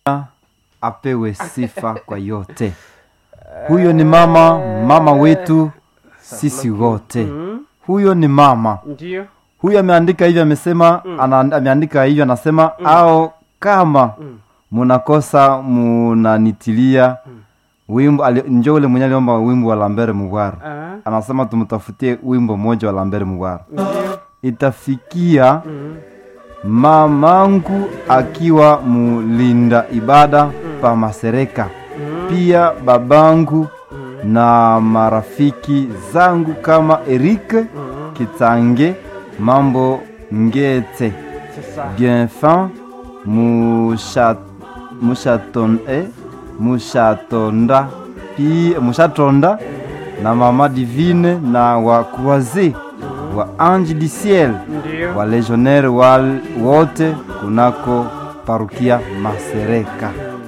apewe sifa kwa yote. Huyo ni mama, mama wetu sisi wote. Mm, Huyo ni mama. Ndio. Huyo ameandika hivyo, amesema ana, ameandika hivyo, anasema au kama Mm. munakosa munanitilia wimbo ali- njo ule mwenye aliomba wimbo wa Lambert Mugwara, Ah, anasema tumtafutie wimbo mmoja wa Lambert Mugwara. Ndio. Itafikia Mm, mamangu akiwa mulinda ibada pa Masereka, pia babangu na marafiki zangu kama Eric mm, Kitange, Mambo Ngete, Sasa. Bienfin Musha- Mushaton, eh, Mushatonda pi Mushatonda na Mama Divine na wa Croise wa Ange du Ciel Ndio. wa legionnaire wal wote kunako parukia Masereka.